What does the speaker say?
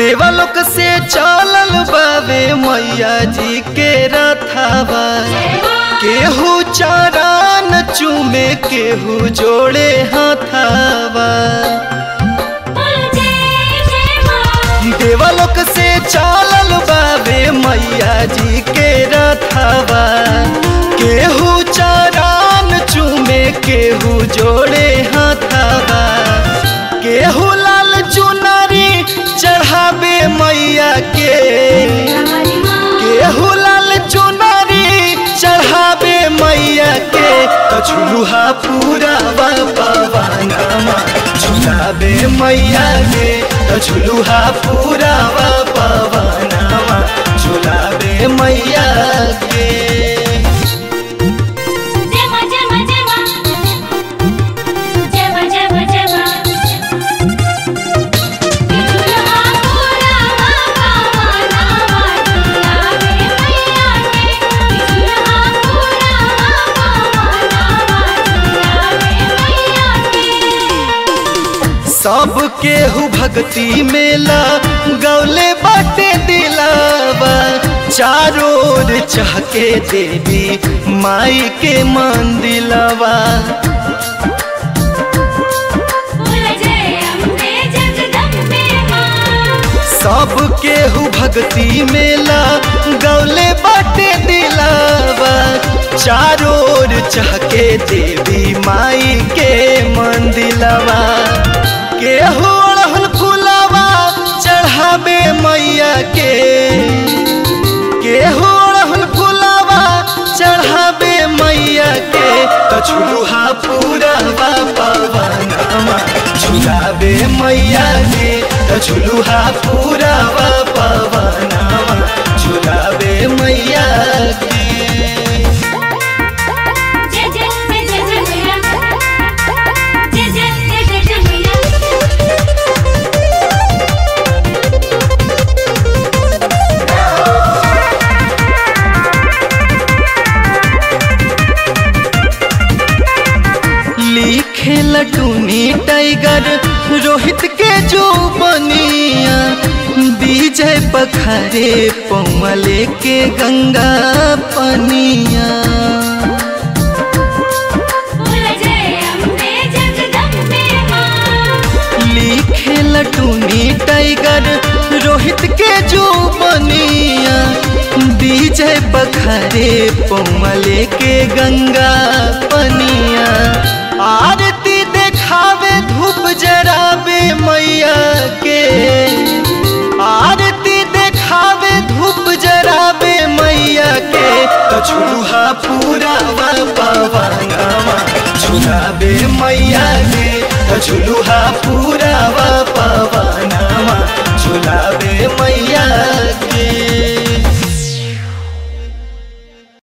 देवलोक से चलल बावे मैया जी के रथावा केहू चरण चूमे केहू जोड़े हाथावा देवलोक से चलल बावे मैया जी के रथावा केहू चरण चूमे केहू जोड़े हाथावा केहू लाल चुनरी चढ़ावे मैया के केहू लाल चुनरी चढ़ावे मैया के तो झुलुहा पूरा पवनमा झुलावे मैया के तो झुलुहा पूरा पवनमा झुलावे मैया के जेमा जेमा जेमा जेमा जेमा जेमा दुल्हा पूरा बाबा नामा दुलावे मैया के दुल्हा पूरा बाबा नामा दुलावे मैया के सब केहू भक्ति मेला गौले बाटे दिलावा चारों ओर चहके देवी माई के मंदिलवा बोल जय अम्बे जगदम्बे मां सब केहू भक्ति मेला गौले बाटे दिलावा चारों ओर चहके देवी माई के मंदिलवा केहू अड़हुल फुलवा चढ़ावे मैया के केहू अड़हुल फुलवा चढ़ावे मैया के तो झुलुहा पूरा पवनमा झुलावे मैया के तो झुलुहा पूरा पवनमा झुलावे मैया के जय जय जय जय जय मैया जय जय जय जय जय मैया लिखे लटूनी टाइगर रोहित के जो बनिया विजय पखरे पौमले के गंगा पनिया बोल जय अम्बे जगदम्बे मां लिखे लटूनी टाइगर रोहित के जो बनिया विजय पखरे पौमले के गंगा पनिया आरती देखावे धूप जरावे मैया के आरती देखावे धूप जरावे मैया के तो झुलुहा पूरा पवनमा झुलावे मैया के तो झुलुहा पूरा